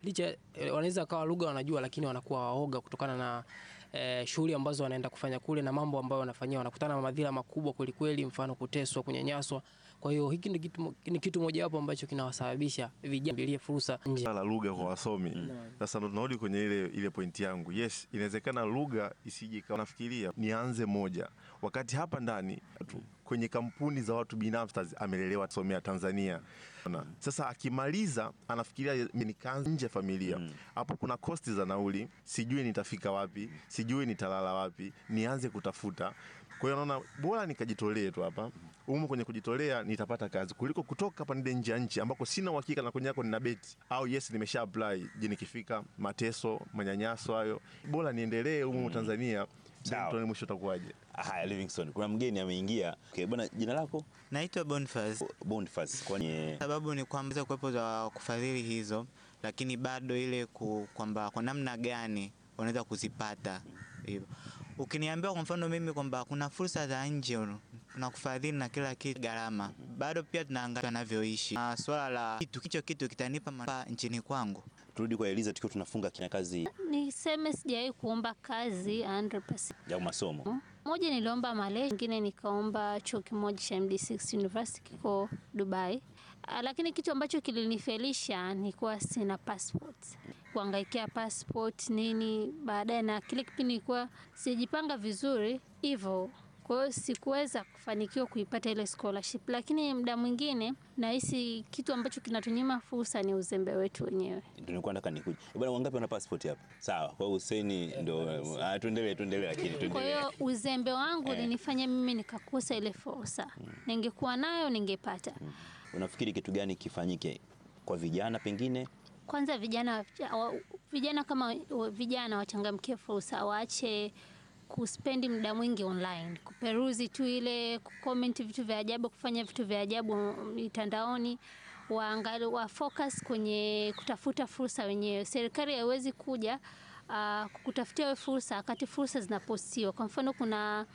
licha eh, wanaweza kawa lugha wanajua, lakini wanakuwa waoga kutokana na eh, shughuli ambazo wanaenda kufanya kule na mambo ambayo wanafanyia, wanakutana na madhila makubwa kwelikweli, mfano kuteswa, kunyanyaswa. Kwa hiyo hiki ni kitu, ni kitu mojawapo ambacho kinawasababisha vijana bilie fursa nje. la lugha kwa wasomi. Sasa ndo tunarudi kwenye ile ile pointi yangu. Yes, inawezekana lugha isije ikawa nafikiria nianze moja, wakati hapa ndani tu kwenye kampuni za watu binafsi amelelewa somea Tanzania. Ona. Sasa akimaliza anafikiria nikaanze nje ya familia. Hapo kuna kosti za nauli, sijui nitafika wapi, sijui nitalala wapi, nianze kutafuta. Kwa hiyo naona bora nikajitolee tu hapa umu kwenye kujitolea nitapata kazi kuliko kutoka hapa nende nje ya nchi ambako sina uhakika na kwenye yako nina beti au yes nimesha apply. Je, nikifika mateso manyanyaso hayo, bora niendelee humu Tanzania. Sawa. Tuone mwisho utakuwaje. Haya, Livingstone, kuna mgeni ameingia. Okay, bwana, jina lako? Naitwa Boniface. Boniface. Kwani Sababu ni kwamba kuwepo za kufadhili hizo, lakini bado ile ku, kwamba kwa namna gani unaweza kuzipata hivyo. Ukiniambia kwa mfano mimi kwamba kuna fursa za nje na kufadhili na kila kitu gharama, bado pia tunaangalia wanavyoishi na swala la kitu hicho kitu kitanipa manufaa nchini kwangu. turudi kwa Eliza tukiwa tunafunga kina kazi Niseme sijawahi kuomba kazi 100%. ya masomo. Moja niliomba Malaysia, nyingine nikaomba chuo kimoja cha MD6 University kiko Dubai. Ah, Lakini kitu ambacho kilinifelisha ni kuwa sina passport. Kuangaikia passport nini baadaye, na kile kipindi nilikuwa sijipanga vizuri hivyo kwa hiyo sikuweza kufanikiwa kuipata ile scholarship, lakini muda mwingine nahisi kitu ambacho kinatunyima fursa ni uzembe wetu wenyewe. Ndio nilikuwa nataka nikuje. Eh, Bwana, wangapi wana passport hapa? Sawa, kwa hiyo Hussein ndio ah, tuendelee tuendelee lakini Kwa tuendelee. hiyo uzembe wangu Eh. ulinifanya mimi nikakosa ile fursa. Ningekuwa nayo ningepata. Unafikiri kitu gani kifanyike kwa vijana pengine? Kwanza vijana wa- vijana kama wa- vijana wachangamkie fursa, waache kuspendi muda mwingi online, kuperuzi tu ile, kucomment vitu vya ajabu, kufanya vitu vya ajabu mitandaoni. Waangalie, wa focus kwenye kutafuta fursa wenyewe. Serikali haiwezi kuja uh, kukutafutia wewe fursa wakati fursa zinapostiwa. Kwa mfano kuna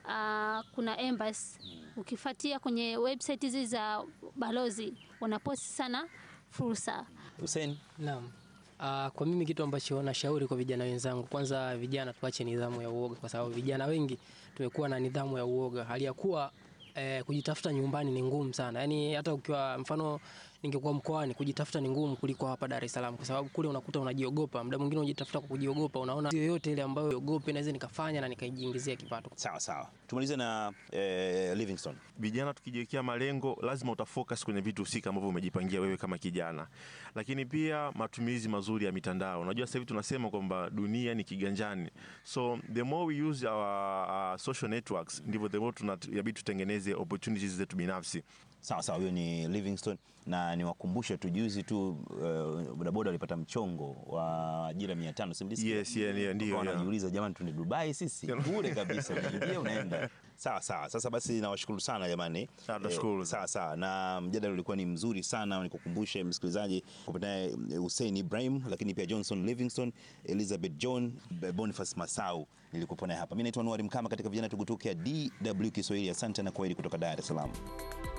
uh, kuna embassy ukifuatia kwenye website hizi za balozi wanaposti sana fursa. Hussein, Naam. Ah, kwa mimi kitu ambacho nashauri kwa vijana wenzangu, kwanza vijana tuache nidhamu ya uoga, kwa sababu vijana wengi tumekuwa na nidhamu ya uoga, hali ya kuwa eh, kujitafuta nyumbani ni ngumu sana. Yaani hata ukiwa mfano ningekuwa mkoani kujitafuta ni ngumu kuliko hapa Dar es Salaam, kwa sababu kule unakuta unajiogopa, muda mwingine unajitafuta kwa kujiogopa, unaona yoyote ile ambayo ogope naweza nikafanya na nikajiingizia kipato. sawa sawa. Tumalize na eh, Livingstone. Vijana tukijiwekea malengo, lazima utafocus kwenye vitu husika ambavyo umejipangia wewe kama kijana, lakini pia matumizi mazuri ya mitandao. Unajua sasa hivi tunasema kwamba dunia ni kiganjani, so the more we use our, uh, social networks ndivyo the more tunabidi tutengeneze opportunities zetu binafsi. Sawa sawa, huyo ni Livingstone na niwakumbushe tu juzi tu uh, bodaboda walipata mchongo wa ajira 500 simlisikia? Yes, yeah, yeah, ndio, Wakawa yeah. wanajiuliza jamani, tuende Dubai sisi bure kabisa, unaingia unaenda. Sawa sawa. Sasa basi nawashukuru sana jamani. Sawa, tunashukuru. sawa sawa, na mjadala ulikuwa ni mzuri sana. Nikukumbushe msikilizaji kupataye Hussein Ibrahim, lakini pia Johnson Livingstone, Elizabeth John, Boniface Masau nilikuwa naye hapa. Mimi naitwa Anwar Mkama katika vijana tugutuke ya DW Kiswahili. Asante na kwaheri kutoka Dar es Salaam.